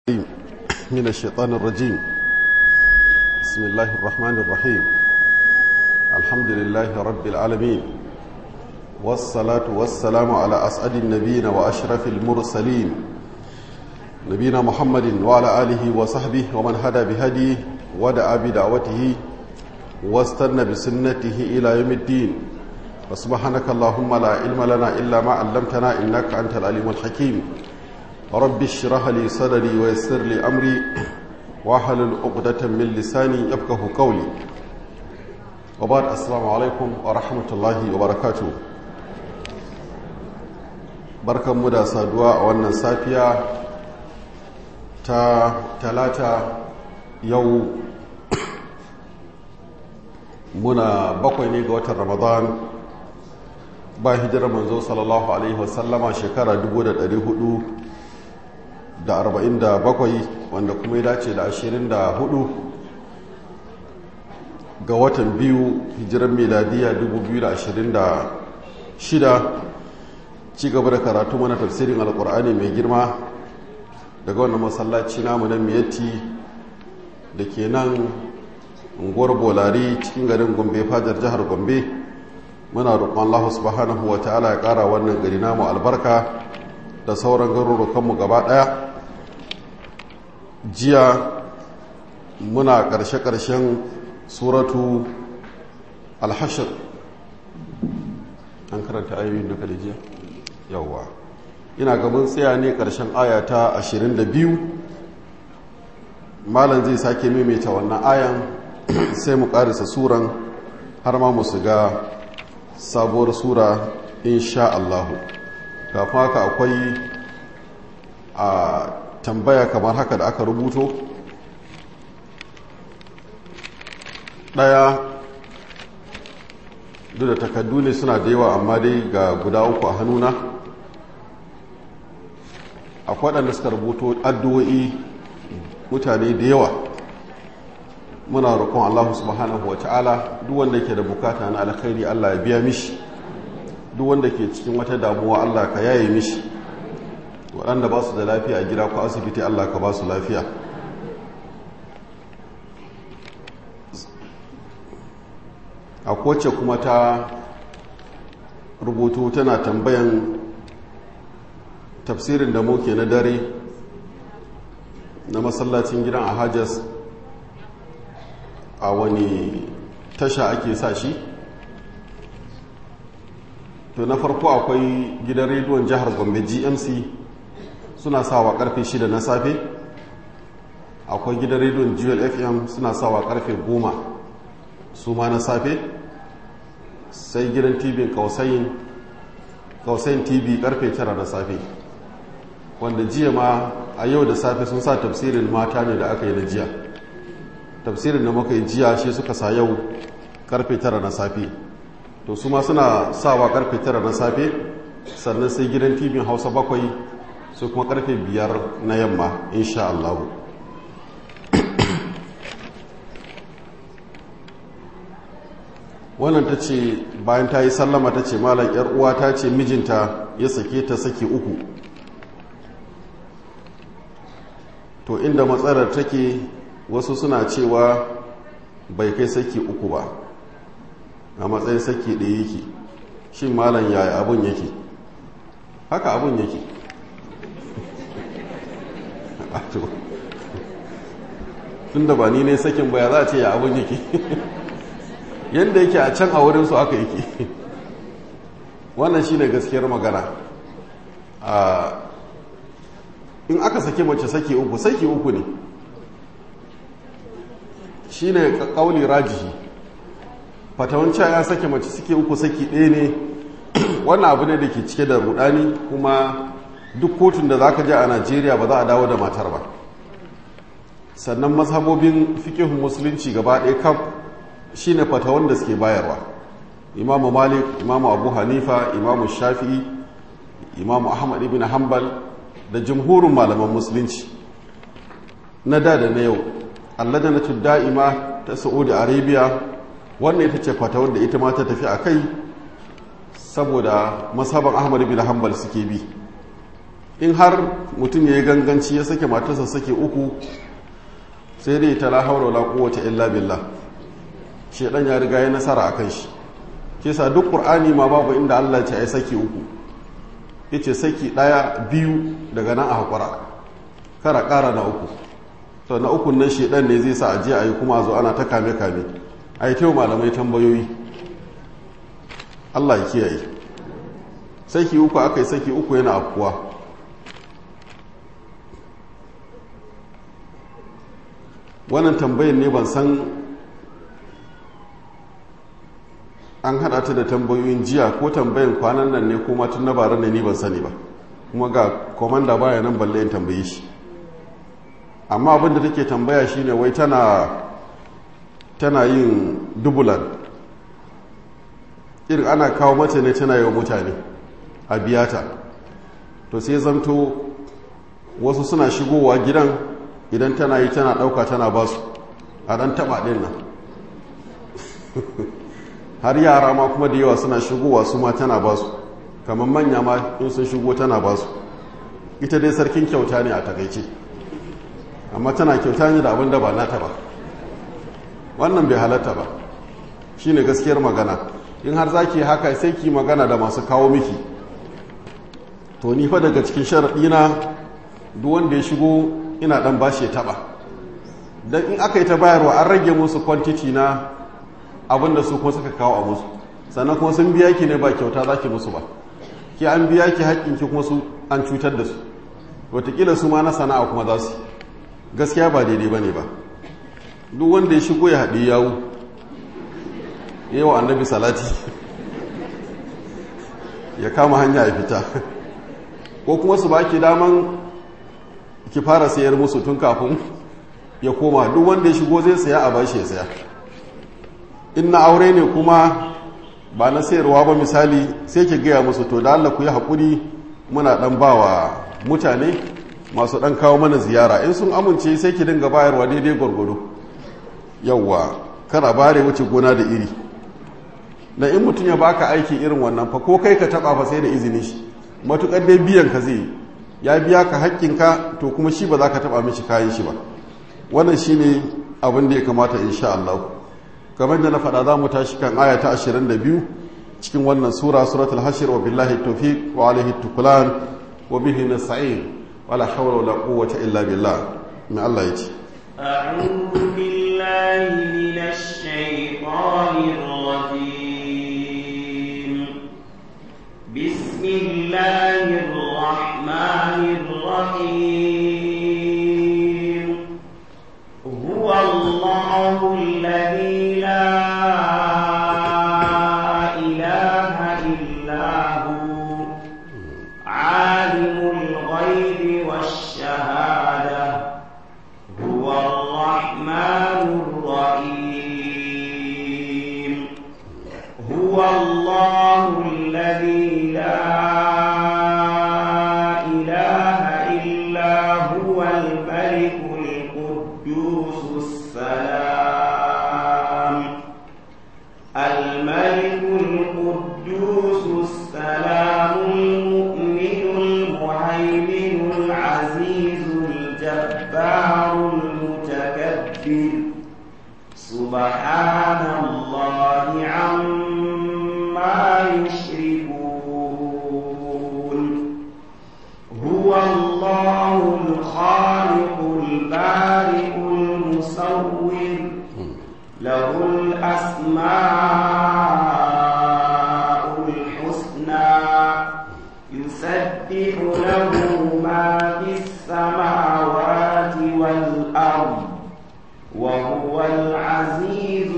من الشيطان الرجيم بسم الله الرحمن الرحيم الحمد لله رب العالمين والصلاة والسلام على أسعد النبيين وأشرف المرسلين نبينا محمد وعلى آله وصحبه ومن هدى بهديه ودعا بدعوته واستنى بسنته إلى يوم الدين وسبحانك اللهم لا علم لنا إلا ما علمتنا إنك أنت العليم الحكيم رب اشرح لي صدري ويسر لي أمري واحلل عقدة من لساني يفقه قولي وبعد السلام عليكم ورحمة الله وبركاته barkan mu da saduwa a wannan safiya ta talata yau muna bakwai ne ga watan ramadan ba hijirar manzo sallallahu alaihi wasallama shekara 447 wanda kuma ya dace da 24 ga watan biyu hijirar miladiya 2026 ci gaba da karatu mana tafsirin alkur'ani mai girma daga wannan masallaci namu na miyatti da ke nan unguwar bolari cikin garin gombe fajar jihar gombe muna roƙon Allah subhanahu wa ta'ala ya ƙara wannan gari namu albarka da sauran garurukanmu gaba ɗaya jiya muna ƙarshe-ƙarshen suratu alhashir an karanta ayoyin duka da jiya yawwa ina gaban tsaya ne ƙarshen aya ta 22 malam zai sake maimaita wannan ayan sai mu ƙarisa suran har ma mu ga sabuwar sura insha Allahu kafin haka akwai a tambaya kamar haka da aka rubuto ɗaya duk da takaddu ne suna da yawa amma dai ga guda uku a hannuna akwai waɗanda suka rubuto addu'o'i mutane da yawa muna roƙon Allah subhanahu wa ta'ala duk wanda ke da bukata na alkhairi Allah ya biya mishi duk wanda ke cikin wata damuwa Allah ka yaye mishi waɗanda ba su da lafiya a gida ko asibiti Allah ka ba su lafiya a kowace kuma ta rubutu tana tambayan tafsirin da muke na dare na masallacin gidan a hajjas a wani tasha ake sa shi to na farko akwai gidan rediyon jihar gombe gmc suna sawa karfe 6 na safe akwai gidan rediyon jewel fm suna sawa karfe 10 su ma na safe sai gidan tv kausayin kausayin tv karfe 9 na safe wanda jiya ma a yau da safe sun sa tafsirin mata ne da aka yi na jiya tafsirin da muka yi jiya shi suka sa yau karfe 9 na safe to su ma suna sawa karfe 9 na safe sannan sai gidan tv hausa bakwai su kuma karfe 5 na yamma insha Allah wannan ta ce bayan ta yi sallama ta ce malam yar uwa ta ce mijinta ya sake ta saki uku to inda matsalar take wasu suna cewa bai kai saki uku ba a matsayin saki ɗaya yake shi malam yaya abun yake haka abun yake tun da ba ni ne sakin baya za a ce ya abun yake yadda yake a can a wurinsu aka yake wannan shi ne gaskiyar magana in aka sake mace sake uku sake uku ne shi ne ƙauli rajihi fatawanci ya sake mace suke uku saki ɗaya ne wannan abu ne da ke cike da rudani kuma duk kotun da za ka ji a najeriya ba za a dawo da matar ba sannan mazhabobin fikihun musulunci gaba ɗaya kaf shi ne fatawan da suke bayarwa imamu malik imamu abu hanifa imamu shafi'i imamu ahmad ibn hanbal da jumhurin malaman musulunci na da da na yau alladanatu da'ima ta saudi arabia wannan ita ce fata wanda ita ma ta tafi a kai saboda masaban ahmad bin hanbal suke bi in har mutum ya yi ganganci ya sake matarsa sake uku sai dai ta lahaura wala kowace illa billah shedan ya riga ya nasara akan shi kisa duk qur'ani ma babu inda Allah ce ai saki uku yace saki daya biyu daga nan a hakura kara kara na uku to na ukun nan shedan ne zai sa a je ayi kuma a zo ana ta kame kame ai tayo malamai tambayoyi Allah ya kiyaye saki uku akai saki uku yana afkuwa wannan tambayin ne ban san an hada ta da tambayoyin jiya ko tambayin kwanan nan ne ko matun na bara ne ni ban sani ba kuma ga komanda baya nan balle in tambaye shi amma abinda take tambaya shine wai tana tana yin dubulan irin ana kawo mace ne tana yi wa mutane a biyata to sai zanto wasu suna shigowa gidan idan tana yi tana ɗauka tana ba su a ɗan taɓa ɗin nan har yara ma kuma da yawa suna shigowa su ma tana ba su kamar manya ma in sun shigo tana ba su ita dai sarkin kyauta ne a takaice amma tana kyauta ne da abin da ba nata ba wannan bai halatta ba shine gaskiyar magana in har za ki haka sai ki magana da masu kawo miki to ni fa daga cikin sharaɗina duk wanda ya shigo ina dan bashi ya taba dan in aka yi ta bayarwa an rage musu kwantiti na abinda su kuma suka kawo a musu sannan kuma sun biya ki ne ba kyauta za ki musu ba ki an biya ki haƙƙin ki kuma su an cutar da su wataƙila su ma na sana'a kuma za su gaskiya ba daidai ba ne ba duk wanda ya shigo ya haɗe yawu yi wa annabi salati ya kama hanya ya fita ko kuma su ba ki daman ki fara sayar musu tun kafin ya koma duk wanda ya shigo zai saya a bashi ya saya in na aure ne kuma ba na sayarwa ba misali sai ki gaya musu to da Allah ku yi haƙuri muna ɗan ba wa mutane masu ɗan kawo mana ziyara in sun amince sai ki dinga bayarwa daidai gwargwado yawwa kana bare wuce gona da iri na in mutum ya baka aiki irin wannan fa ko kai ka taɓa fa sai da izinin shi matuƙar dai biyan ka zai yi ya biya ka haƙƙinka to kuma shi ba za ka taɓa mishi kayan shi ba wannan shi ne abin da ya kamata insha Allah kamar da na faɗa za mu tashi kan aya ta 22 cikin wannan sura suratul hashir wa billahi tawfiq wa alaihi tukulan wa bihi nasta'in wala hawla wala quwwata illa billah mai Allah ya ce أعوذ بالله من الشيطان الرجيم بسم الله الرحمن الرحيم هو الله الذي لا إله إلا هو عالم الغيب والشهادة هو الرحمن الرحيم هو الله الذي لا إله إلا هو الملك القدوس السلام الملك القدوس السلام المؤمن المهيمن العزيز الجبار المتكبر سبحان الله عما يشركون هو الله الخالق البارئ المصور له الأسماء الحسنى يسبح له ما في السماوات والأرض وهو العزيز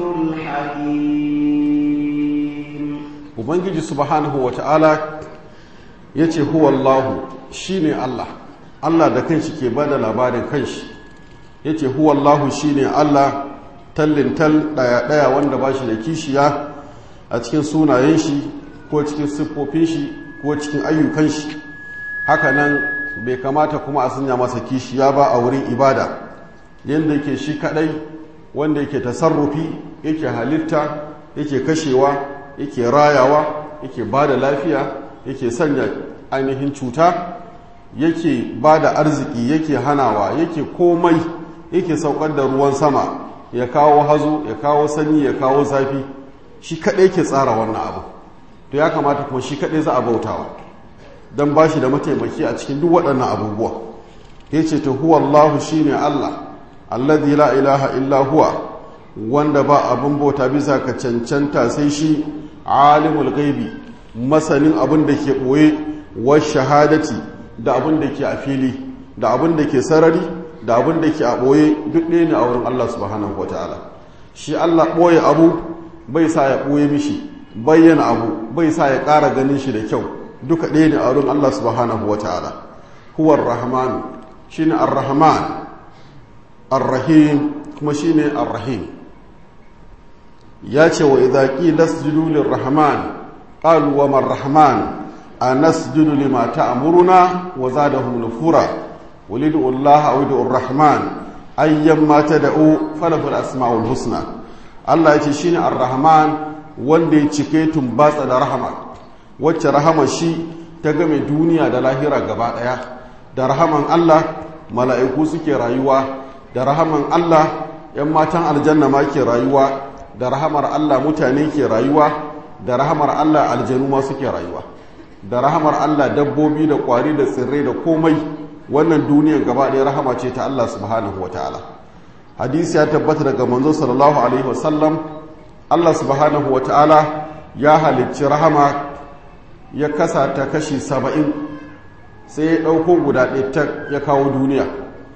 الحكيم ubangiji subhanahu wa ta'ala ya ce huwallahu shi ne Allah Allah da kanshi ke bada labarin kanshi ya ce huwallahu shi ne Allah tallintal ɗaya-ɗaya wanda ba shi da kishiya a cikin sunayen shi ko cikin siffofin shi ko cikin ayyukan shi hakanan bai kamata kuma a sanya masa kishiya ba a wurin ibada yadda yake shi kadai wanda yake tasarrufi yake halitta yake kashewa yake rayawa yake ba da lafiya yake sanya ainihin cuta yake ba da arziki yake hanawa yake komai yake saukar da ruwan sama ya kawo hazo ya kawo sanyi ya kawo zafi shi kaɗai ke tsara wannan abu to ya kamata kuma shi kaɗai za a bautawa don ba shi da mataimaki a cikin duk waɗannan abubuwa ya ce ta huwa Allahu shi ne Allah alladhi la ilaha illa huwa wanda ba abin bauta bisa ka cancanta sai shi alimul gaibi masanin abin da ke ɓoye wa shahadati da abin da ke a fili da abin da ke sarari da abin da ke a ɓoye duk ɗaya ne a wurin Allah subhanahu wa ta'ala shi Allah ɓoye abu bai sa ya ɓoye mishi bayyana abu bai sa ya ƙara ganin shi da kyau duka ɗaya ne a wurin Allah subhanahu wa ta'ala huwar rahmanu shi ne ar-rahman ar-rahim kuma shi ne ar-rahim ya ce wa idhaƙi lasjudu lir-rahman qalu wa man-rahman a nasjudu lima ta'muruna wa zadahum nufura ولدوا الله أو ادعوا الرحمن أيما تدعوا فله الأسماء الحسنى الله يتشيني الرحمن wanda ya cike tumbatsa da rahama wacce rahama shi ta game duniya da lahira gaba daya da rahaman Allah mala'iku suke rayuwa da rahaman Allah ‘yan matan aljanna ma ke rayuwa da rahamar Allah mutane ke rayuwa da rahamar Allah aljanu ma suke rayuwa da rahamar Allah dabbobi da kwari da tsirrai da komai wannan duniyar gaba ɗaya rahama ce ta Allah subhanahu wa ta'ala hadisi ya tabbata daga manzo sallallahu alaihi wasallam Allah subhanahu wa ta'ala ya halicci rahama ya kasa ta kashi saba'in sai ya ɗauko guda ɗaya ta ya kawo duniya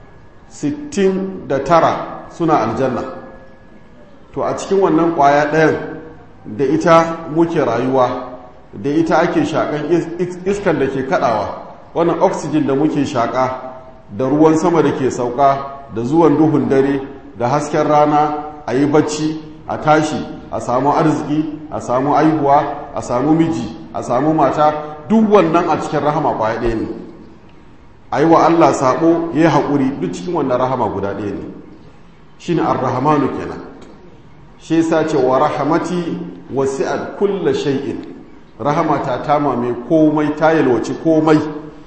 sittin da tara suna aljanna to a cikin wannan ƙwaya ɗayan da ita muke rayuwa da ita ake shaƙan iskan da ke kaɗawa wannan oxygen da muke shaƙa da ruwan sama da ke sauka da zuwan duhun dare da hasken rana a yi bacci a tashi a samu arziki a samu aihuwa a samu miji a samu mata duk wannan a cikin rahama kwaya ɗaya ne a yi wa allah saɓo ya yi haƙuri duk cikin wannan rahama guda ɗaya ne shi ne arrahamanu kenan shi sa ce wa rahamati wasi'at kulla shay'in rahamata ta mame komai ta yalwaci komai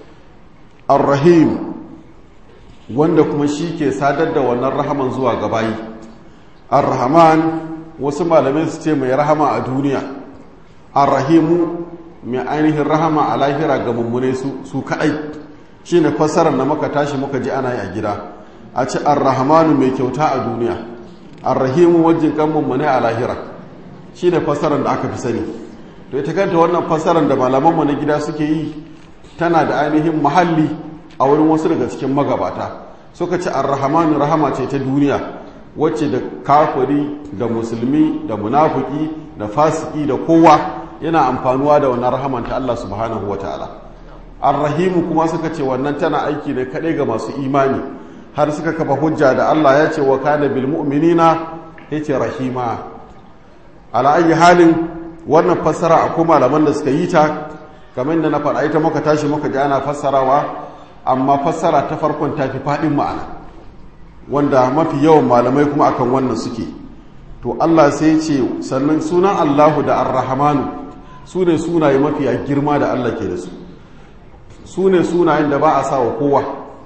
ar-rahim wanda kuma shi ke sadar da wannan rahaman zuwa ga bayi ar-rahman wasu malamai su ce mai rahama a duniya ar-rahimu mai ainihin rahama a lahira ga mummune su su kadai shine fassarar da muka tashi muka ji ana yi a gida a ce ar-rahmanu mai kyauta a duniya ar-rahimu wajin kan mummune a lahira shine fassarar da aka fi sani to ita kanta wannan fassarar da malamanmu na gida suke yi tana da ainihin mahalli a wurin wasu daga cikin magabata suka ce arrahamanu rahama ce ta duniya wacce da kafiri da musulmi da munafuki da fasiki da kowa yana amfanuwa da wannan rahaman ta Allah subhanahu wa ta'ala arrahimu kuma suka ce wannan tana aiki ne kaɗai ga masu imani har suka kafa hujja da Allah ya ce wa kana bil mu'minina yace rahima ala ayi halin wannan fassara akwai malaman da suka yi ta kamar da na faɗa ita muka tashi muka ji ana fassarawa amma fassara ta farkon ta fi faɗin ma'ana wanda mafi yawan malamai kuma akan wannan suke to Allah sai ce sannan sunan Allahu da Ar-Rahmanu su ne sunaye mafiya girma da Allah ke da su su ne sunayen da ba a sa wa kowa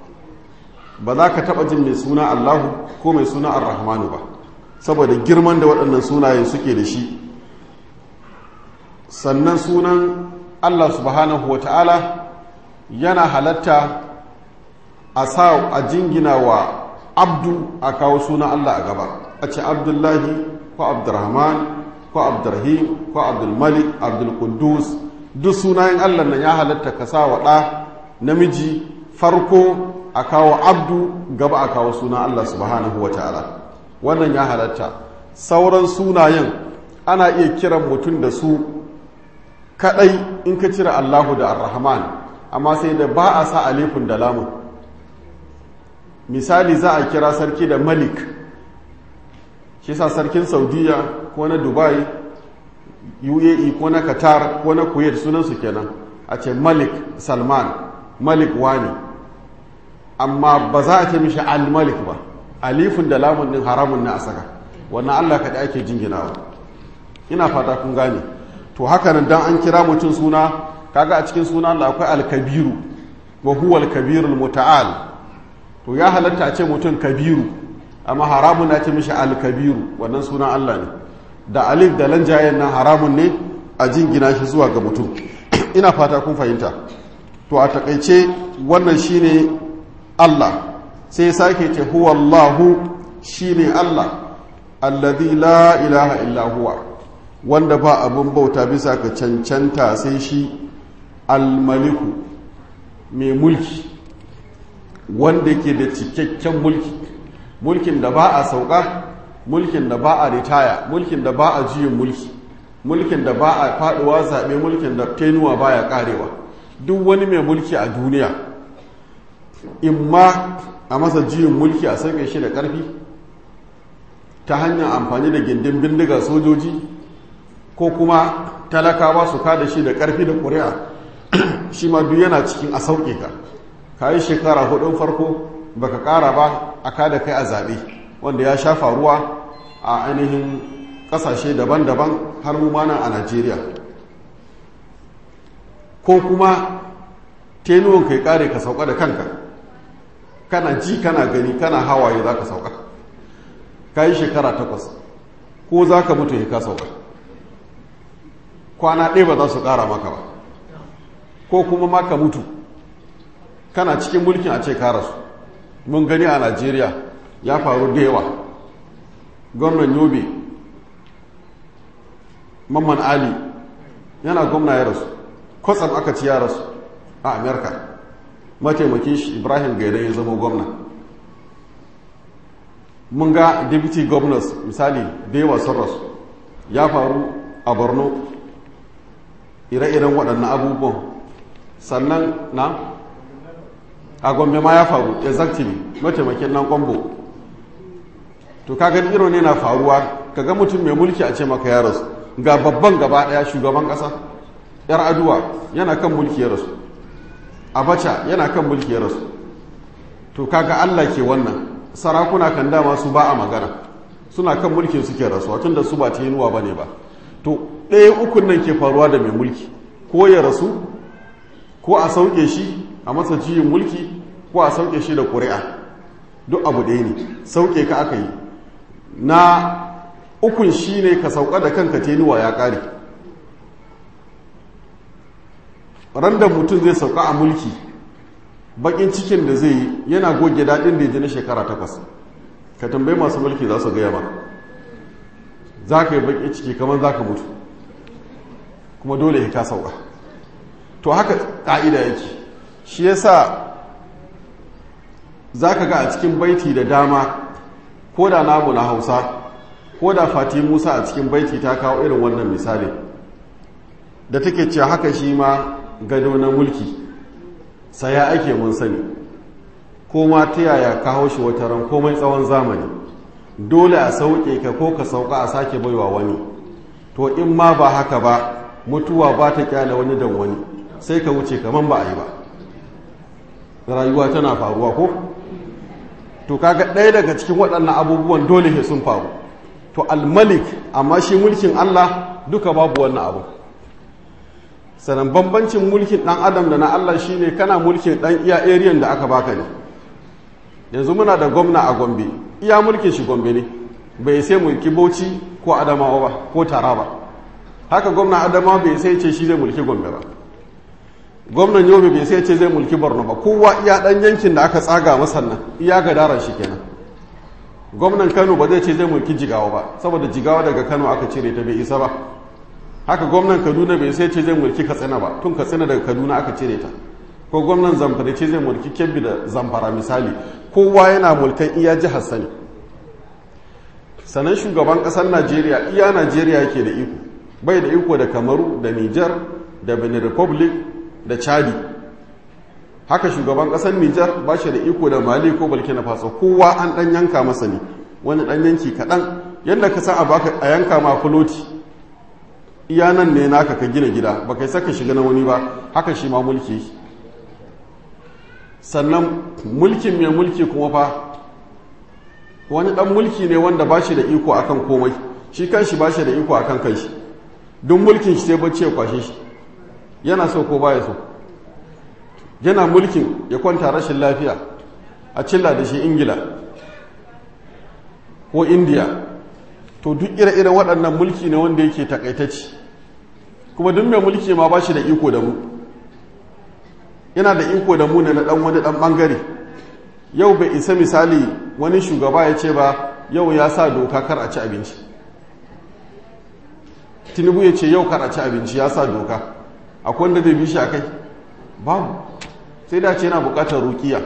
ba za ka taɓa jin mai suna Allahu ko mai suna Ar-Rahmanu ba saboda girman da waɗannan sunaye suke da shi sannan sunan Allah subhanahu wa ta'ala yana halatta a sa a jingina wa abdu a kawo sunan Allah a gaba a ce abdullahi ko abdurrahman ko abdurrahim ko abdulmalik abdulkudus duk sunayen Allah nan ya halatta ka sa wa ɗa namiji farko a kawo abdu gaba a kawo sunan Allah subhanahu wa ta'ala wannan ya halatta sauran sunayen ana iya kiran mutum da su kadai in ka cire Allahu da Ar-Rahman amma sai da ba a sa alifun da lamun misali za a kira sarki da Malik shi sa sarkin Saudiya ko na Dubai UAE ko na Qatar ko na Kuwait sunansu kenan a ce Malik Salman Malik wani amma ba za a ce mishi Al-Malik ba alifun da lamun din haramun na a saka wannan Allah kaɗai ake jinginawa ina fata kun gane to haka nan dan an kira mutum suna kaga a cikin suna Allah akwai alkabiru wa huwa al-kabirul muta'al to ya halatta a ce mutum kabiru amma haramun na ce mishi al-kabiru wannan sunan Allah ne da alif da lanjayen nan haramun ne a jingina shi zuwa ga mutum ina fata kun fahimta to a takaice wannan shine Allah sai sake ce huwa Allahu shine Allah alladhi la ilaha illa huwa wanda ba abun bauta bisa ka cancanta sai shi almaliku mai mulki wanda ke da cikakken mulki mulkin da ba a sauka mulkin da ba a ritaya mulkin da ba a juyin mulki mulkin da ba a faduwa zaɓe mulkin da tenuwa baya karewa duk wani mai mulki a duniya in ma a masa juyin mulki a sauke shi da ƙarfi ta hanyar amfani da gindin bindiga sojoji ko kuma talakawa su kada shi da ƙarfi da ƙuri'a shi ma duk yana cikin a sauke ka ka yi shekara hudun farko baka ƙara ba a kada kai a zaɓe wanda ya sha faruwa a ainihin ƙasashe daban-daban har mu nan a najeriya ko kuma tenuwan kai ƙare ka sauka da kanka kana ji kana gani kana hawaye za ka sauka ka yi shekara takwas ko za ka mutu ya ka sauka kwana ɗaya ba za su ƙara maka ba ko kuma maka mutu kana cikin mulkin a ce rasu mun gani a najeriya ya faru da yawa gwamnan yobe mamman ali yana gwamna ya rasu kwatsam aka ci ya rasu a amerika mataimakin shi ibrahim gaida ya zama gwamna mun ga deputy governors misali da yawa sun rasu ya faru a borno ire-iren waɗannan abubuwan sannan na a gombe ma ya faru exactly mataimakin nan kwambo to kaga irin ne na faruwa kaga mutum mai mulki a ce maka ya rasu ga babban gaba daya shugaban kasa yar aduwa yana kan mulki ya rasu abacha yana kan mulki ya rasu to kaga allah ke wannan sarakuna kan dama su ba a magana suna kan mulkin suke rasuwa tun da su ba ta yinuwa ba ne ba to ɗaya ukun nan ke faruwa da mai mulki ko ya rasu ko a sauke shi a masa jiyin mulki ko a sauke shi da ƙuri'a duk abu ɗaya ne sauke ka aka yi na ukun shi ne ka sauka da kanka tenuwa ya ƙare randa mutum zai sauka a mulki bakin cikin da zai yi yana goge daɗin da ya ji na shekara takwas ka tambayi masu mulki za su gaya ba za ka yi bakin ciki kamar za ka mutu kuma dole ya ka sauka to haka ƙa'ida yake shi yasa za ka ga a cikin baiti da dama ko da namu na hausa ko da fati musa a cikin baiti ta kawo irin wannan misali da take ce haka shi ma gado na mulki saya ake mun sani ko ma ta yaya kawo shi wata ran komai tsawon zamani dole a sauke ka ko ka sauka a sake baiwa wani to in ma ba haka ba mutuwa ba ta kyale wani dan wani sai ka wuce kaman ba a yi ba rayuwa tana faruwa ko to kaga ɗaya daga cikin waɗannan abubuwan dole he sun faru to almalik amma shi mulkin Allah duka babu wannan abu sanan bambancin mulkin ɗan adam da na Allah shine kana mulkin ɗan iya ariyan da aka baka ne yanzu muna da gwamna a gombe iya mulkin shi gombe ne bai sai mulki bauchi ko adamawa ba ko taraba haka gwamna adamawa bai sai ce shi zai mulki gombe ba gwamnan yobe bai sai ce zai mulki borno ba kowa iya dan yankin da aka tsaga masa nan iya gadaran shi kenan gwamnan kano ba zai ce zai mulki jigawa ba saboda jigawa daga kano aka cire ta bai isa ba haka gwamnan kaduna bai sai ce zai mulki katsina ba tun katsina daga kaduna aka cire ta ko gwamnan zamfara ce zai mulki kebbi da zamfara misali kowa yana mulkan iya jihar sani sannan shugaban kasar najeriya iya najeriya yake da iko bai da iko da kamaru da niger da benin republic da chadi haka shugaban kasar nijar ba shi da iko da mali ko burkina faso kowa an dan yanka masa ne wani dan yanki kaɗan yadda ka san a yanka ma fuloti iya nan ne naka ka gina gida ba kai saka shiga na wani ba haka shi ma mulki sannan mulkin mai mulki kuma fa wani dan mulki ne wanda ba shi da iko akan komai shi kanshi ba shi da iko akan kanshi duk mulkin shi sai bacci ya kwashe shi yana so ko baya so yana mulkin ya kwanta rashin lafiya a cilla da shi ingila ko indiya to duk ire-iren waɗannan mulki ne wanda yake takaitacci kuma duk mai mulki ma ba shi da iko da mu yana da iko da mu ne na ɗan wani ɗan ɓangare yau bai isa misali wani shugaba ya ce ba yau ya sa doka kar a ci abinci tinubu ya ce yau kar a ci abinci ya sa doka akwai wanda zai bi shi a kai babu sai da ce yana bukatar rukiya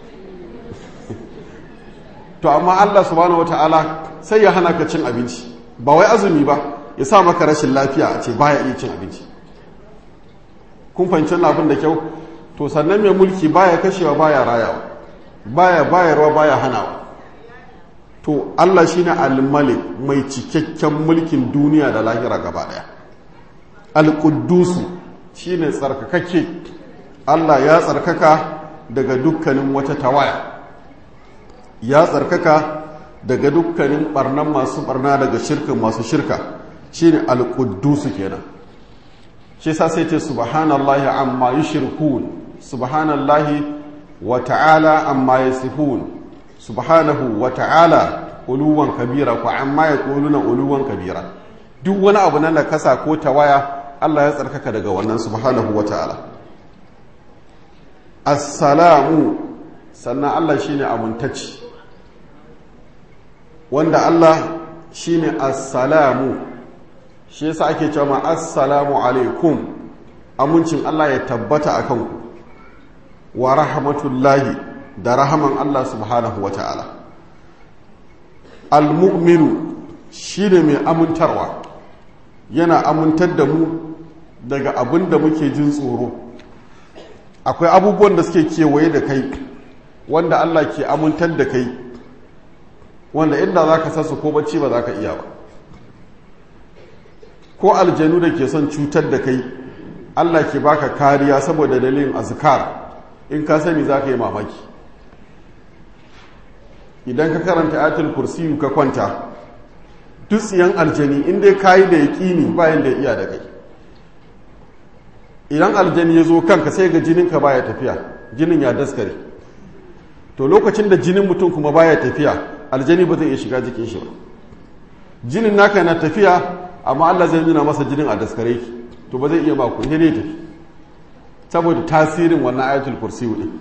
to amma allah subhanahu wata'ala sai ya hana ka cin abinci ba wai azumi ba ya sa maka rashin lafiya a ce baya iya cin abinci kun fahimci abin da kyau to sannan mai mulki baya kashewa baya rayawa baya bayarwa baya hanawa to Allah shine al-malik mai cikakken mulkin duniya da lahira gaba daya al-quddusu shine tsarkakake Allah ya tsarkaka daga dukkanin wata tawaya ya tsarkaka daga dukkanin barnan masu barna daga shirka masu shirka shine al-quddusu kenan shi yasa sai ce subhanallahi amma yushrikun subhanallahi wa ta'ala amma yasifun subhanahu wa ta'ala uluwan kabira ko amma ya ƙuluna uluwan kabira duk wani abu na nakasa ko tawaya Allah ya tsarkaka daga wannan subhanahu wa ta'ala assalamu sannan Allah shine amintacci wanda Allah shine assalamu shi yasa ake cewa assalamu alaikum amincin Allah ya tabbata akan ku wa rahmatullahi da rahaman Allah subhanahu wa ta'ala. Al-mu'minu shi ne mai amintarwa, yana amintar da mu daga abin da muke jin tsoro. Akwai abubuwan da suke kewaye da kai, wanda Allah ke amintar da kai, wanda inda za ka sasu ko bacci ba za ka iya ba. Ko aljanu da ke son cutar da kai, Allah ke baka kariya saboda dalilin azkar in ka sani za ka yi mamaki. idan ka karanta ayatul kursiyu ka kwanta duk tsiyan aljani in dai kayi da yaƙini bayan da iya da kai idan aljani ya zo kanka sai ga jininka baya tafiya jinin ya daskare to lokacin da jinin mutum kuma baya tafiya aljani ba zai iya shiga jikin shi ba jinin naka na tafiya amma Allah zai nuna masa jinin a daskare ki to ba zai iya ba ku ne ne tafi saboda tasirin wannan ayatul kursiyu din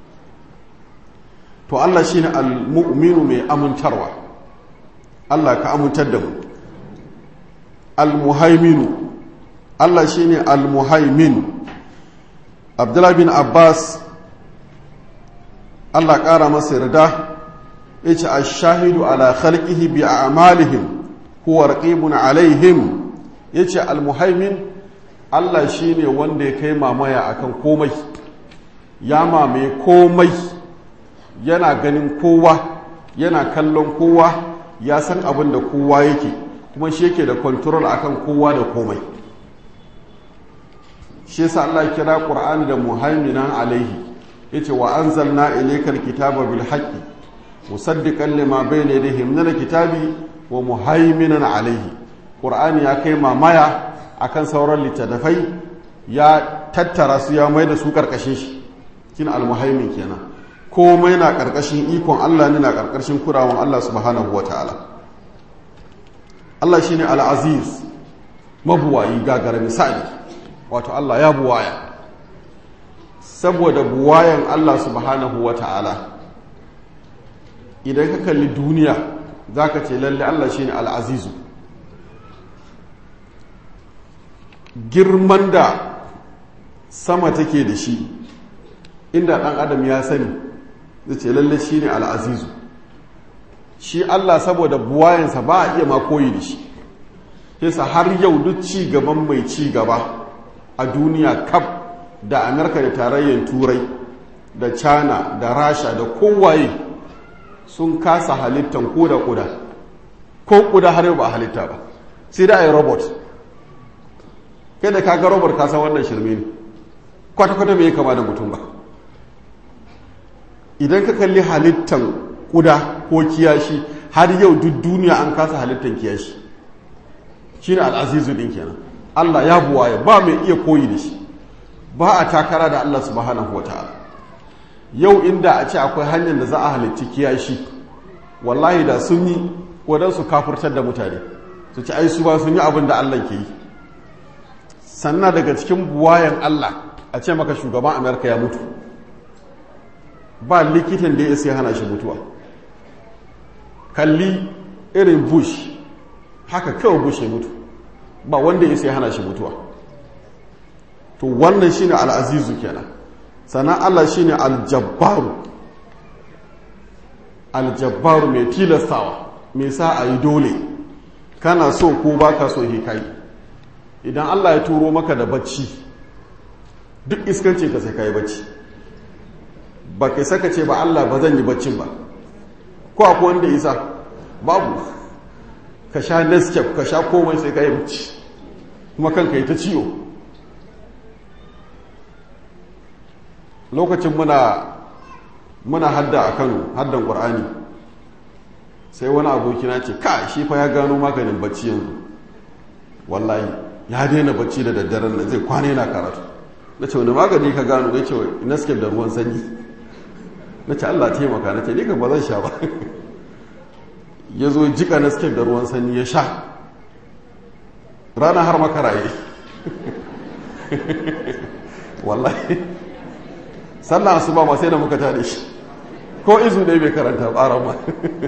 to Allah shi ne al-mu'minu mai amintarwa Allah ka amintar da mu al-muhaiminu Allah shi ne al-muhaimin Abdullah bin Abbas Allah ƙara masa yarda ya ce a shahidu ala khalqihi bi a'malihim huwa raqibun alaihim ya ce al-muhaimin Allah shi ne wanda ya kai mamaya akan komai ya mamaye komai yana ganin kowa yana kallon kowa ya san abin da kowa yake kuma shi yake da control akan kowa da komai shi yasa Allah kira Qur'ani da muhaiminan alaihi yace wa anzalna ilaykal kitaba bil haqqi musaddiqan lima bayna yadayhi min al kitabi wa muhaiminan alaihi Qur'ani ya kai mamaya akan sauran littattafai ya tattara su ya mai da su karkashin shi kin al muhaimin kenan komai na ƙarƙashin ikon Allah ne na ƙarƙashin kurawan Allah subhanahu wa ta'ala Allah shi ne al'aziz mabuwayi gagara misali wato Allah ya buwaya saboda buwayan Allah subhanahu wa ta'ala idan ka kalli duniya za ka ce lalle Allah shi ne al'azizu girman da sama take da shi inda ɗan adam ya sani zai ce lalle shi ne al'azizu shi Allah saboda buwayensa ba a iya ma koyi da shi yasa har yau duk ci gaban mai ci gaba a duniya kaf da amurka da tarayyar turai da china da rasha da kowaye sun kasa halittan ko da kuda ko kuda har yau ba halitta ba sai da a yi robot kai da kaga robot kasa wannan shirme ne kwata-kwata mai kama da mutum ba idan ka kalli halittan kuda ko kiyashi har yau duk duniya an kasa halittan kiyashi shi ne al'azizu ɗin kenan allah ya buwaye ba mai iya koyi da shi ba a takara da Allah subhanahu wa ta'ala yau inda a ce akwai hanyar da za a halitti kiyashi wallahi da sun yi wadansu kafurtar da mutane su ci ai su ba sun yi abin da Allah ke yi sannan daga cikin buwayan Allah a ce maka shugaban Amerika ya mutu ba likitan da ya isa hana shi mutuwa kalli irin bush haka kawai bush ya mutu ba wanda ya isa hana shi mutuwa to wannan shine al'azizu kenan sannan Allah shine aljabbaru aljabbaru mai tilastawa mai sa a yi dole kana so ko ba ka so he kai idan Allah ya turo maka da bacci duk iskancin ka sai ka yi bacci ba kai saka ce ba Allah ba zan yi baccin ba ko akwai wanda isa babu ka sha nescape ka sha komai sai ka yi bacci kuma kanka yi ta ciwo lokacin muna muna hadda a kano haddan ƙwar'ani sai wani abokina ce ka shi fa ya gano maganin bacci yanzu wallahi ya daina bacci da daddaren da zai kwana yana karatu na ce wani magani ka gano ya ce nescape da ruwan sanyi na ce allah taimaka na ce ni ba zan sha ba ya zo jika nescape da ruwan sanyi ya sha rana har makaraye wallahi sallah su ba ma sai da muka tare shi ko izu ne bai karanta tsaron ma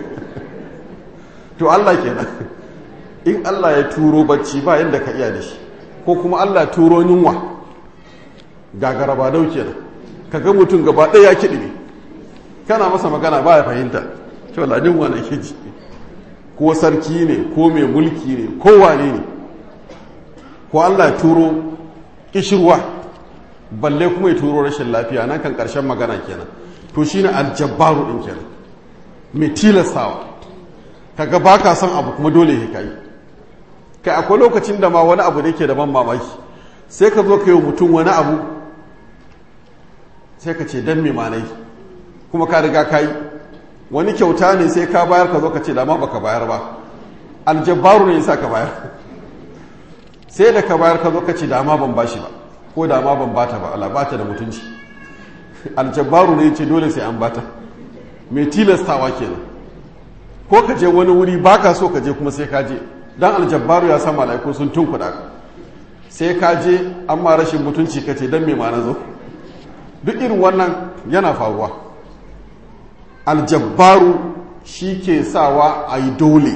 to Allah kenan in Allah ya turo bacci ba yadda ka iya da shi ko kuma Allah ya turo yunwa gagara ba dau kenan kaga mutum gaba ɗaya ya kiɗi ne kana masa magana ba ya fahimta to ladin wa na ji ko sarki ne ko mai mulki ne ko wane ne ko Allah ya turo kishirwa balle kuma ya turo rashin lafiya nan kan ƙarshen magana kenan to shine aljabbaru din kenan mai tilastawa kaga ba ka son abu kuma dole ya kai kai akwai lokacin da ma wani abu da yake da ban mamaki sai ka zo ka yi mutum wani abu sai ka ce dan me manai kuma ka riga ka yi wani kyauta ne sai ka bayar ka zo ka ce da ma baka bayar ba aljabbaru ne yasa ka bayar sai da ka bayar ka zo ka ce da ma ban bashi ba ko da ma ban bata ba Allah bata da mutunci aljabbaru ne ce dole sai an bata mai tilastawa kenan ko ka je wani wuri baka so ka je kuma sai ka je dan aljabbaru ya san malaiku sun tunkuda ka sai ka je amma rashin mutunci ka ce dan me ma na zo duk irin wannan yana faruwa aljabbaru shi ke sawa a yi dole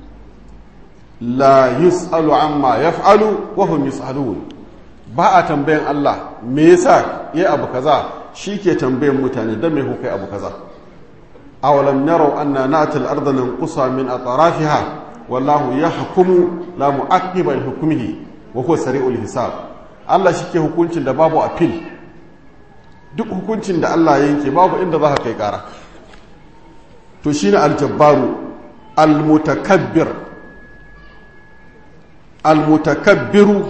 la yus'alu amma yaf'alu wa hum yus'alun ba a tambayan Allah me yasa ya abu kaza shi ke tambayan mutane don me kuka abu kaza awalam yarau anna na'ti al-ardha nanqusa min atrafiha wallahu yahkumu la mu'aqqiba li hukmihi wa huwa sari'ul hisab Allah shike hukuncin da babu appeal duk hukuncin da Allah ya yanke babu inda za ka kai kara to shine al-jabbaru al-mutakabbir al-mutakabbiru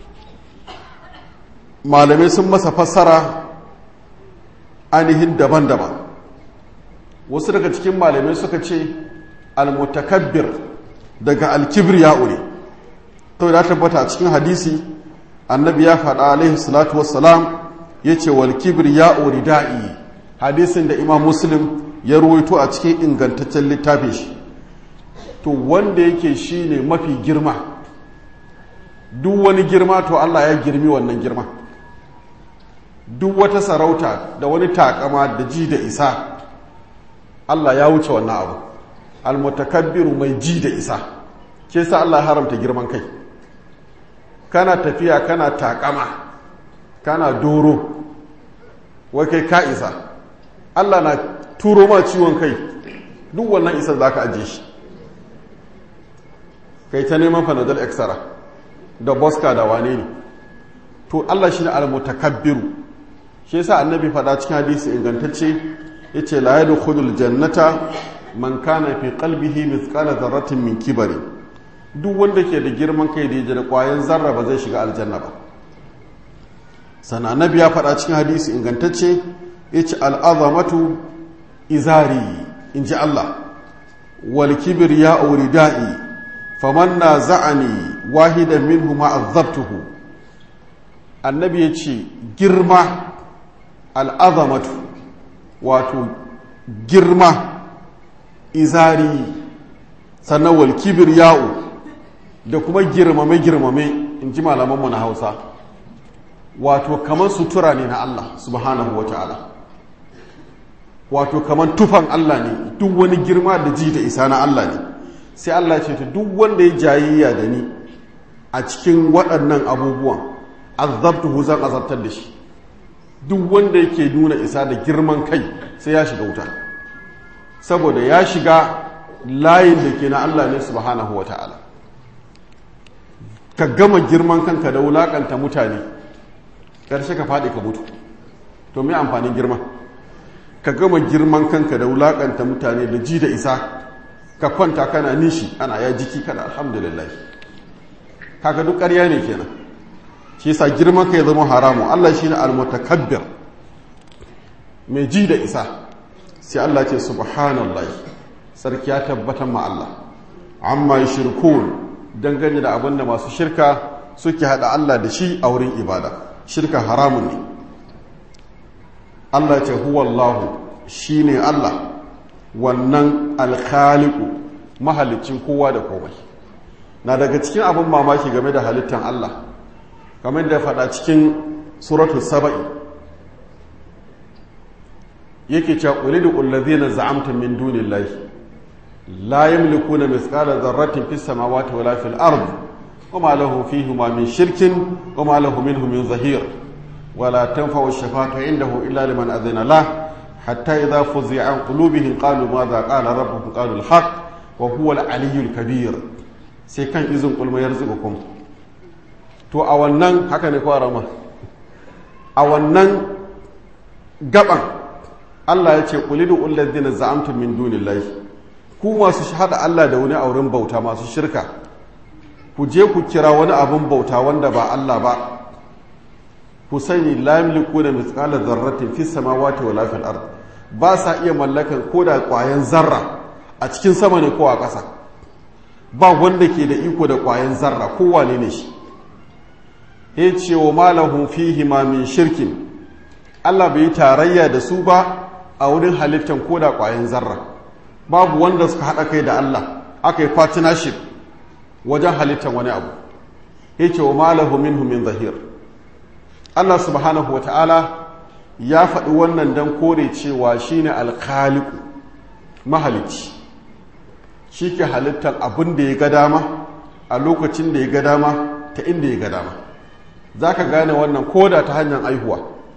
malamai sun masa fassara ainihin daban-daban wasu daga cikin malamai suka ce almutakabbir daga alkibriya ne to da tabbata a cikin hadisi annabi ya faɗa alaihi salatu wassalam ya ce wal kibriya ridai hadisin da imam muslim ya ruwaito a cikin ingantaccen littafin shi to wanda yake shine mafi girma duk wani girma to Allah ya girmi wannan girma duk wata sarauta da wani takama da ji da isa Allah ya wuce wannan abu almutakabbiru mai ji da isa ke sa Allah haramta girman kai kana tafiya kana takama kana doro wai kai ka isa Allah na turo ma ciwon kai duk wannan isa za ka ajiye shi kai ta neman fanadol extra da boska da wane ne to Allah shi ne almutakabbiru shi yasa annabi faɗa cikin hadisi ingantacce yace la yadkhulul jannata man kana fi qalbihi mithqala dharratin min kibari duk wanda ke da girman kai da yaji da kwayan zarra ba zai shiga aljanna ba sana annabi ya faɗa cikin hadisi ingantacce yace al'azamatu izari inji Allah wal kibriya ridai faman naza'ani wahidan minhuma azabtuhu annabi ya ce girma al'azamatu wato girma izari sannan wal kibir ya'u da kuma girmame-girmame in ji malamanmu na hausa wato kamar sutura ne na Allah subhanahu wa ta'ala wato kamar tufan Allah ne duk wani girma da ji da isa na Allah ne sai Allah ce ta duk wanda ya jayayya da ni a cikin waɗannan abubuwan azabtuhu zan azabtar da shi duk wanda yake nuna isa da girman kai sai ya shiga wuta saboda ya shiga layin da ke na Allah ne subhanahu wa ta'ala ka gama girman kanka da wulakanta mutane ƙarshe ka faɗi ka mutu to mai amfanin girma ka gama girman kanka da wulakanta mutane da ji da isa ka kwanta kana nishi ana ya jiki kana alhamdulillah kaga duk ƙarya ne kenan shi yasa girman ka ya zama haramu Allah shine almutakabbir mai ji da isa sai Allah ce subhanallah sarki ya tabbatar ma Allah amma yushrikun dangane da abin da masu shirka suke hada Allah da shi a wurin ibada shirka haramun ne Allah ce huwallahu shine Allah wannan alkhaliku mahalicin kowa da komai na daga cikin abin mamaki game da halittar Allah kamar da faɗa cikin suratu saba'i yake cewa ulidu allazina za'amtum min dunillahi la yamlikuna mithqala dharratin fis samawati wala fil ardi wama lahu fihima min shirkin wama lahu minhu min zahir wala tanfa'u ash-shafa'atu indahu illa liman adhina lahu حتى إذا فزع عن قلوبهم قالوا ماذا قال ربكم قالوا الحق وهو العلي الكبير sai kan izin kulma ya rizikukum to a wannan haka ne kwa rama a wannan gaban Allah ya ce kulidu ulladina za'amtum min dunillahi ku masu hada Allah da wani auren bauta masu shirka ku je ku kira wani abin bauta wanda ba Allah ba ku sani la yamliku da mithqala dharratin fis samawati wala fil ard ba sa iya mallakan koda kwayan zarra a cikin sama ne ko a ƙasa ba wanda ke da iko da kwayan zarra ko wane ne shi ya ce wa malahum fihi ma min shirkin Allah bai tarayya da su ba a wurin halittan koda kwayan zarra babu wanda suka haɗa kai da Allah aka yi partnership wajen halittan wani abu ya ce wa malahu minhu min zahir Allah subhanahu wa ta'ala ya faɗi wannan don kore cewa shi ne alkhaliku mahalicci shi ke halittar abin da ya ga dama a lokacin da ya ga dama ta inda ya ga dama za ka gane wannan koda ta hanyar aihuwa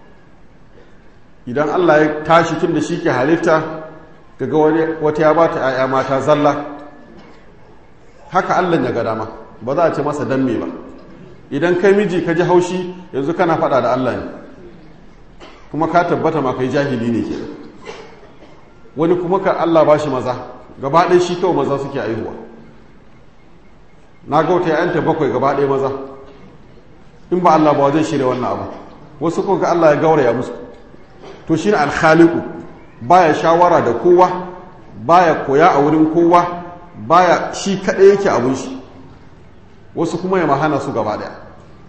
idan Allah ya tashi tun da shi ke halitta ga wata ya ba ta ‘ya'ya mata zalla haka Allah ya ga dama ba za a ce masa dan me ba idan kai miji ka ji haushi yanzu kana fada da Allah ne kuma ka tabbata ma kai jahili ne ke wani kuma ka Allah ba shi maza gaba ɗaya shi kawai maza suke aihuwa na gauta ya'yanta bakwai gaba ɗaya maza in ba Allah ba zai shirya wannan abu wasu ko ga Allah ya gauraya musu to shi ne alkhaliku baya shawara da kowa baya koya a wurin kowa baya shi kaɗai yake abun shi wasu kuma ya mahana su gaba daya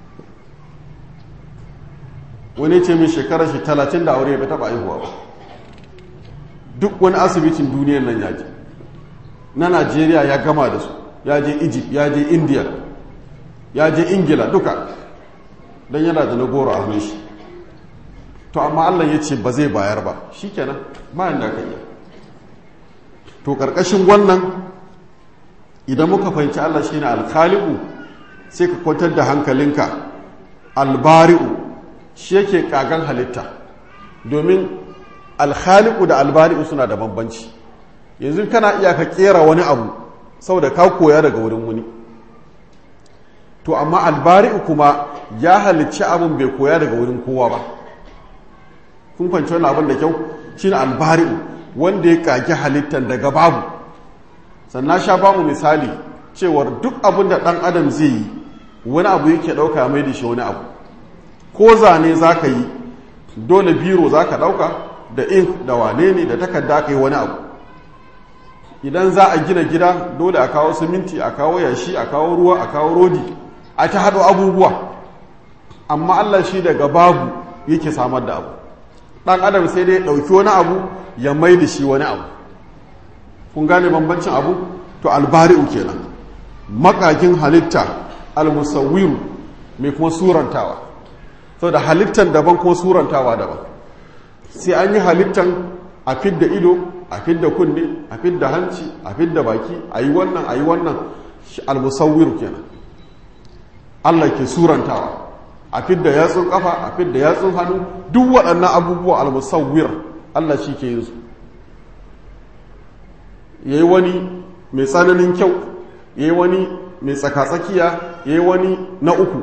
wani ce min shekarar shi talatin da aure bai taba aihuwa ba duk wani asibitin duniyar nan ya je na najeriya ya gama da su ya je egypt ya je india ya je ingila duka don yana da na goro a hannun shi to amma allah ya ce ba zai bayar ba shi kenan bayan da ka iya to ƙarƙashin wannan idan muka fahimci allah shi ne alkhaliku sai ka kwantar da hankalinka albari'u shi yake kagan halitta domin alkhaliku da albari'u suna da bambanci yanzu kana iya ka kera wani abu saboda ka koya daga wurin wani to amma albari'u kuma ya halicci abin bai koya daga wurin kowa ba kun kwanci wani abin da kyau shi albari'u wanda ya kage halittar daga babu sannan sha bamu misali cewar duk abin da ɗan adam zai yi wani abu yake ɗauka mai da shi wani abu ko zane za ka yi dole biro za ka ɗauka da ink da wane ne da takarda ka yi wani abu idan za a gina gida dole a kawo siminti a kawo yashi a kawo ruwa a kawo rodi a ta haɗo abubuwa amma Allah shi daga babu yake samar da abu ɗan adam sai dai ɗauki wani abu ya mai da shi wani abu kun gane bambancin abu to albari'u kenan makakin halitta almusawwiru mai kuma surantawa sau da halittan daban kuma surantawa daban sai an yi halittan a fidda ido a fidda kunne a fidda hanci a fidda baki a yi wannan a yi wannan almusawwiru kenan Allah ke surantawa a fidda yatsun kafa a fidda yatsun hannu duk waɗannan abubuwa almusawwir Allah shi ke yin su yayi wani mai tsananin kyau yayi wani mai tsakatsakiya yayi wani na uku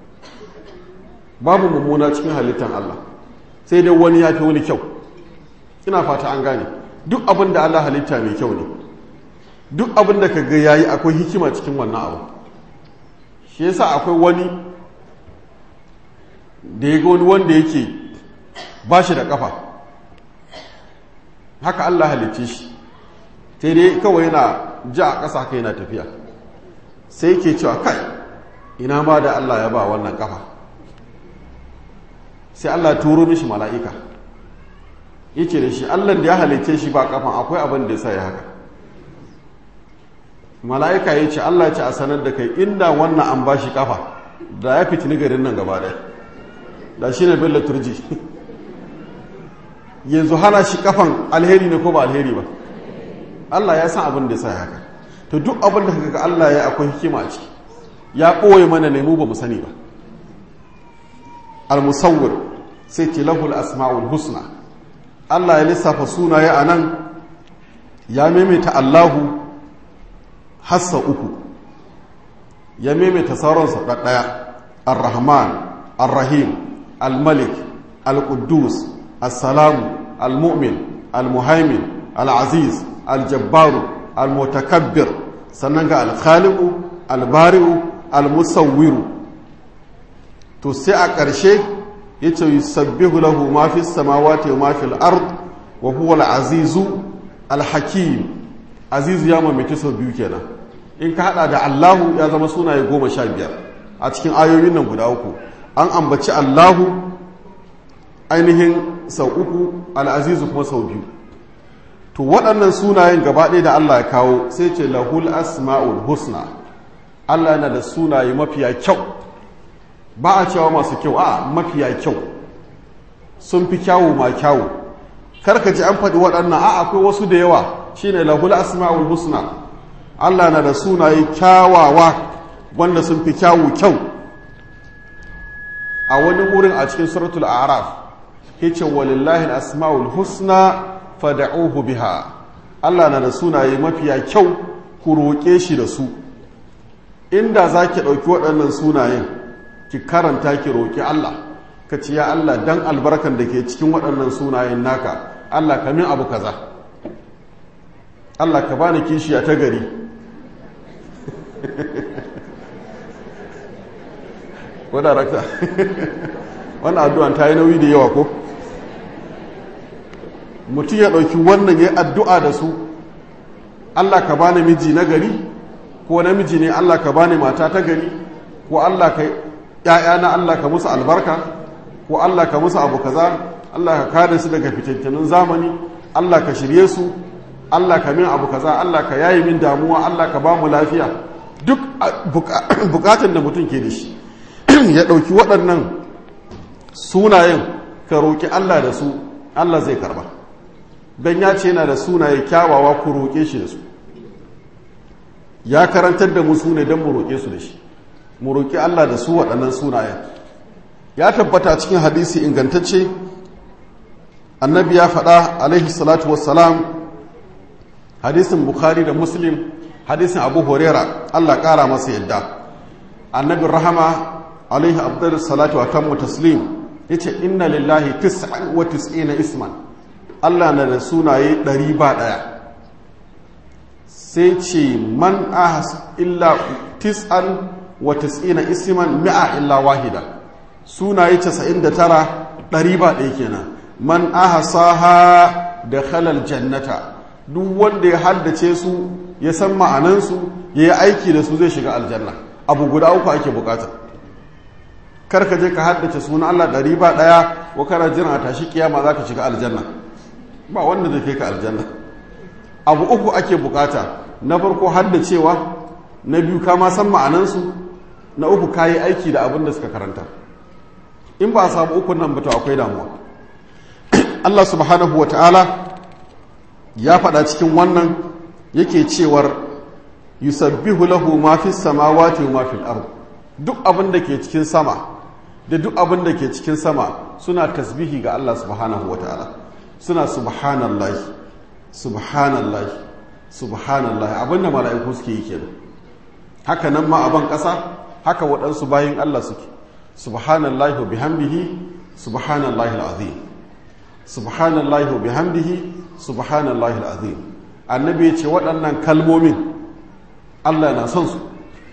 babu mummuna cikin halittar Allah sai dai wani ya fi wani kyau ina fata an gane duk abin da Allah halitta mai kyau ne duk abin da ka ga yayi akwai hikima cikin wannan abu shi yasa akwai wani da ya ga wani wanda yake ba shi da kafa haka Allah halicce shi sai dai kawai yana ja a ƙasa haka yana tafiya sai yake cewa kai ina ma da Allah ya ba wannan kafa sai Allah turo mishi mala'ika yace da shi Allah da ya halicce shi ba kafan akwai abin da ya sa ya haka mala'ika ya ce Allah ce a sanar da kai inda wannan an ba shi kafa da ya fitini garin nan gaba ɗaya da shi ne bello turji yanzu hana shi kafan alheri ne ko ba alheri ba Allah ya san abin da ya sa haka to duk abin da kaga Allah ya akwai hikima a ciki ya ɓoye mana ne mu ba mu sani ba al-musawwir sai ce lahul asma'ul husna Allah ya lissafa sunaye a nan ya maimaita Allahu hassa uku ya maimaita sauransa ɗaɗɗaya ar-rahman ar-rahim al-malik al-quddus as-salamu al-mu'min al-muhaimin al-aziz al-jabbaru al-mutakabbir sannan ga al-khaliqu al-bari'u al-musawwiru to sai a ƙarshe yace yusabbihu lahu ma fi samawati wa ma fil ard wa huwa al-azizu al-hakim azizu ya mamaki sau biyu kenan in ka hada da Allahu ya zama sunaye goma sha biyar a cikin ayoyin nan guda uku an ambaci Allahu ainihin sau uku al'azizu kuma sau biyu to waɗannan sunayen gaba ɗaya da Allah ya kawo sai ce lahul asma'ul husna Allah yana da sunaye mafiya kyau ba a cewa masu kyau a mafiya kyau sun fi kyawu ma kyawu karka ji an faɗi waɗannan a akwai wasu da yawa shine lahul asma'ul husna Allah na da sunaye kyawawa wanda sun fi kyawu kyau a wani wurin a cikin suratul araf yace walillahi asma'ul husna fad'uhu biha Allah na da sunaye mafiya kyau ku roƙe shi da su inda zaki ɗauki waɗannan sunayen ki karanta ki roƙi Allah ka ce ya Allah dan albarkan da ke cikin waɗannan sunayen naka Allah ka min abu kaza Allah ka bani kishiya ta gari wadda rakta wannan addu'an ta yi nauyi da yawa ko mutum ya ɗauki wannan ya addu'a da su Allah ka bani miji na gari ko namiji ne Allah ka bani mata ta gari ko Allah ka ‘ya'ya na Allah ka musu albarka ko Allah ka musu abu kaza Allah ka kare su daga fitattunin zamani Allah ka shirye su Allah ka min abu kaza Allah ka yayi min damuwa Allah ka ba mu lafiya duk bukatun da mutum ke da shi ya ɗauki waɗannan sunayen ka roƙi Allah da su Allah zai karba don ya ce yana da sunaye kyawawa ku roƙe shi da su ya karantar da mu ne don mu roƙe su da shi mu roƙi Allah da su waɗannan sunayen ya tabbata cikin hadisi ingantacce annabi ya faɗa alaihi salatu wassalam hadisin bukhari da muslim hadisin abu horera allah ƙara masa yadda annabin rahama alaihi abdul salatu wa tammu taslim ya ce inna lillahi tis'an wa tis'ina isman allah na da sunaye ɗari ba ɗaya sai ce man ahas illa tis'an wa tis'ina isman mi'a illa wahida sunaye casa'in da tara ɗari ba ɗaya kenan man ahasaha da khalal jannata duk wanda ya haddace su ya san ma'anansu ya yi aiki da su zai shiga aljanna abu guda uku ake bukata kar ka je ka haddace sunan Allah ɗari ba ɗaya wa kana jiran a tashi kiyama za ka shiga aljanna ba wanda zai kai ka aljanna abu uku ake bukata na farko haddacewa na biyu ka ma san ma'anansu na uku ka yi aiki da abin da suka karanta in ba a samu ukun nan ba to akwai damuwa Allah subhanahu wa ta'ala ya faɗa cikin wannan yake cewar yusabbihu lahu ma fi samawati wa ma fil ard duk abin da ke cikin sama da duk abin da ke cikin sama suna tasbihi ga Allah subhanahu wa ta'ala suna subhanallahi subhanallahi subhanallahi abin da mala'iku suke yi kenan haka nan ma aban ƙasa haka waɗansu bayin Allah suke subhanallahi wa bihamdihi subhanallahi al'azim subhanallahi wa bihamdihi subhanallahi al'azim annabi ya ce waɗannan kalmomin Allah na son su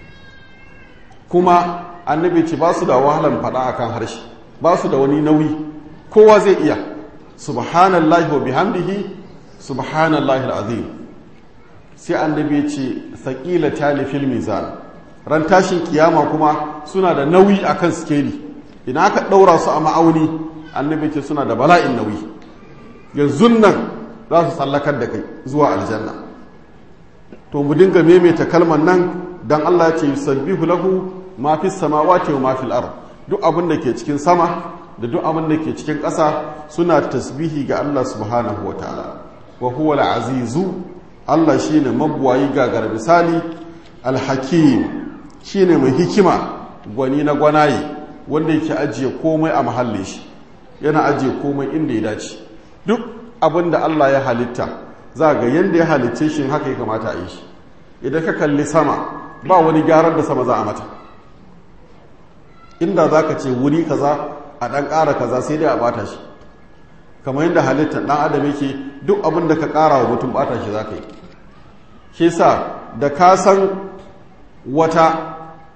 kuma annabi ce ba su da wahalan faɗa akan harshe ba su da wani nauyi kowa zai iya subhanallahi wa bihamdihi subhanallahi al'azim sai annabi ya ce saƙila tali fil mizan ran tashin kiyama kuma suna da nauyi akan skeli idan aka ɗaura su a ma'auni annabi ce suna da bala'in nauyi yanzu nan za su tsallakar da kai zuwa aljanna to mu dinga maimaita kalmar nan dan Allah ya ce yusabbihu lahu ma fi samawati wa ma fil ard duk abin da ke cikin sama da duk abin da ke cikin ƙasa suna tasbihi ga Allah subhanahu wa ta'ala wa huwa al-azizu Allah shine mabuwayi gagar misali al-hakim shine mai hikima gwani na gwanaye wanda yake ajiye komai a mahallin shi yana ajiye komai inda ya dace duk abin da Allah ya halitta za ga yanda ya halicce shi haka ya kamata a yi shi idan ka kalli sama ba wani gyaran da sama za a mata inda za ka ce wuri kaza a ɗan ƙara kaza sai dai a bata shi kamar yadda halittar ɗan adam yake duk abin da ka ƙara wa mutum bata shi za ka yi shi sa da ka san wata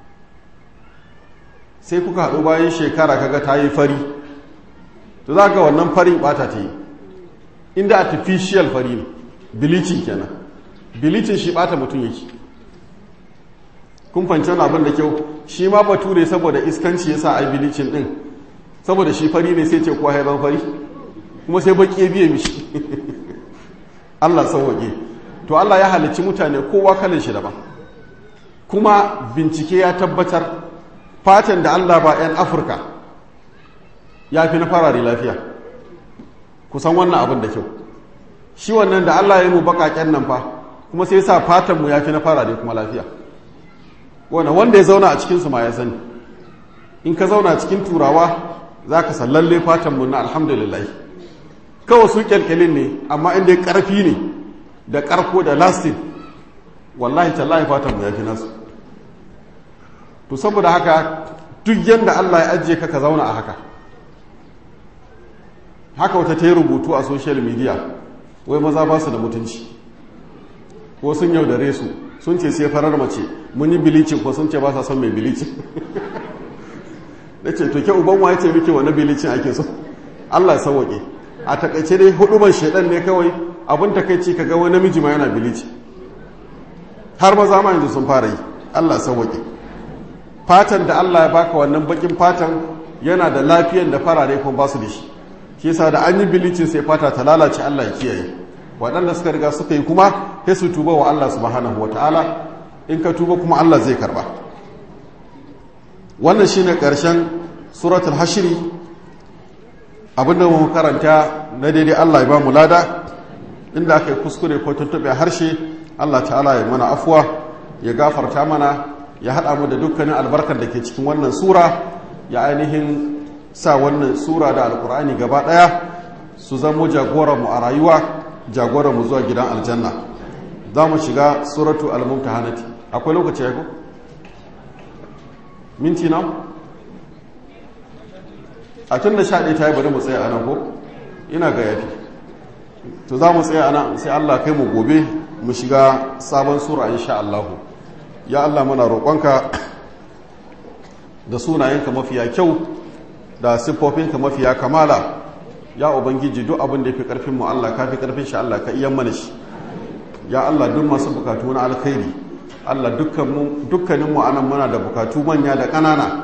sai kuka haɗu bayan shekara kaga ta yi fari to za ga wannan farin bata ta yi inda artificial fari ne bilicin kenan bilicin shi bata mutum yake kun fanci abin da kyau shi ma bature saboda iskanci ya sa a bilicin din saboda shi fari ne sai ce kuwa haifan fari kuma sai baki ya biye mishi Allah sauwaƙe to Allah ya halicci mutane kowa kalin shi daban kuma bincike ya tabbatar fatan da Allah ba 'yan afirka ya fi na farare lafiya kusan wannan abin da kyau shi wannan da Allah ya mu baƙaƙen nan fa kuma sai sa fatanmu ya fi na farare kuma lafiya wanda wanda ya zauna a cikinsu ma ya sani in ka zauna cikin turawa za ka sallalle fatanmu na alhamdulillah kawai su kyalkyalin ne amma inda ya ƙarfi ne da ƙarko da lastin wallahi tallahi fatanmu ya fi nasu to saboda haka duk yadda Allah ya ajiye ka ka zauna a haka haka wata ta yi rubutu a social media wai maza ba su da mutunci ko sun yaudare su sun ce sai farar mace mun yi bilicin ko sun ce ba sa son mai bilicin da ce to ke uban wa ya ce muke wani bilicin ake so Allah sauwaƙe a takaice dai huduban shaidan ne kawai abin takaici ka ga wani namiji ma yana bilicin har maza ma yanzu sun fara yi Allah sauwaƙe fatan da Allah ya baka wannan bakin fatan yana da lafiyan da farare kuma ba su da shi shi yasa da an yi bilicin sai fata ta lalace Allah ya kiyaye waɗanda suka riga suka yi kuma sai su tuba wa Allah subhanahu wa ta'ala in ka tuba kuma Allah zai karba wannan shine ƙarshen suratul hashiri abinda mu karanta na daidai Allah ya ba mu lada inda aka yi kuskure ko tuntuɓe harshe Allah ta'ala ya mana afuwa ya gafarta mana ya haɗa mu da dukkanin albarkar da ke cikin wannan sura ya ainihin sa wannan sura da alkur'ani gaba ɗaya su zamo jagoranmu a rayuwa jagoranmu zuwa gidan aljanna za mu shiga suratu al-mumtahanati akwai lokaci ya ko minti na a tun da sha ɗaya ta yi bari mu tsaye a nan ko ina ga yafi to za mu tsaye a nan sai allah kai mu gobe mu shiga sabon sura insha allahu ya allah mana roƙonka da sunayenka mafiya kyau da siffofinka mafiya kamala ya ubangiji duk abin da ya fi ƙarfinmu Allah ka fi ƙarfin shi Allah ka iya mana shi ya Allah duk masu bukatu na alkhairi Allah dukkaninmu anan muna da bukatu manya da ƙanana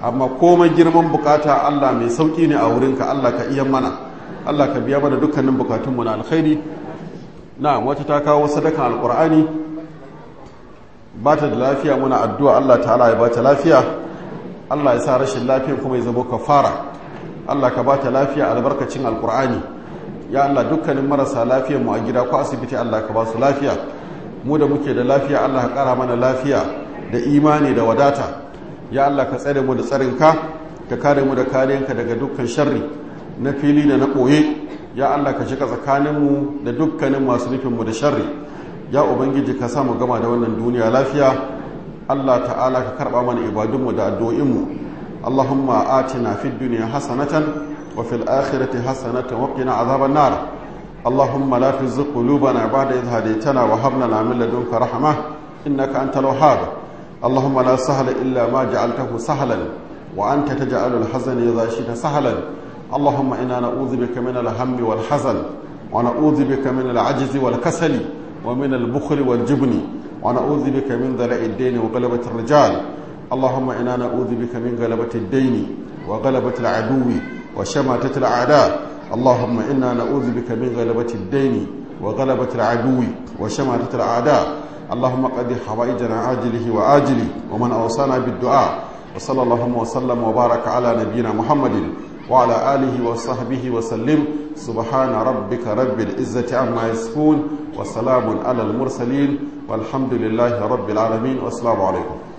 amma komai girman bukata Allah mai sauki ne a wurinka Allah ka iya mana Allah ka biya mana dukkanin bukatunmu na alkhairi na wata ta kawo sadakan alkur'ani ba ta da lafiya muna addu'a Allah ta'ala ya ba ta lafiya Allah ya sa rashin lafiyan kuma ya zama kafara Allah ka ba ta lafiya albarkacin alkur'ani ya Allah dukkanin marasa lafiyan mu a gida ko asibiti Allah ka ba su lafiya mu da muke da lafiya Allah ka kara mana lafiya da imani da wadata ya Allah ka tsare mu da tsarinka ka kare mu da kariyanka daga dukkan sharri na fili da na ɓoye ya Allah ka shiga tsakaninmu da dukkanin masu nufinmu da sharri ya ubangiji ka samu gama da wannan duniya lafiya Allah ta'ala ka karɓa mana ibadunmu da addu'o'inmu Allahumma atina fid dunya hasanatan wa fil akhirati hasanatan wa qina azaban nar اللهم لا تزغ قلوبنا بعد إذ هديتنا وهب لنا من لدنك رحمة إنك أنت الوهاب اللهم لا سهل إلا ما جعلته سهلا وأنت تجعل الحزن إذا شئت سهلا اللهم إنا نعوذ بك من الهم والحزن ونعوذ بك من العجز والكسل ومن البخل والجبن ونعوذ بك من ذلع الدين وغلبة الرجال اللهم إنا نعوذ بك من غلبة الدين وغلبة العدو وشماتة الأعداء اللهم إنا نعوذ بك من غلبة الدين وغلبة العدو وشماتة الأعداء اللهم قد حوائجنا عاجله وآجله ومن أوصانا بالدعاء وصلى اللهم وسلم وبارك على نبينا محمد وعلى آله وصحبه وسلم سبحان ربك رب العزة عما يصفون وسلام على المرسلين والحمد لله رب العالمين والسلام عليكم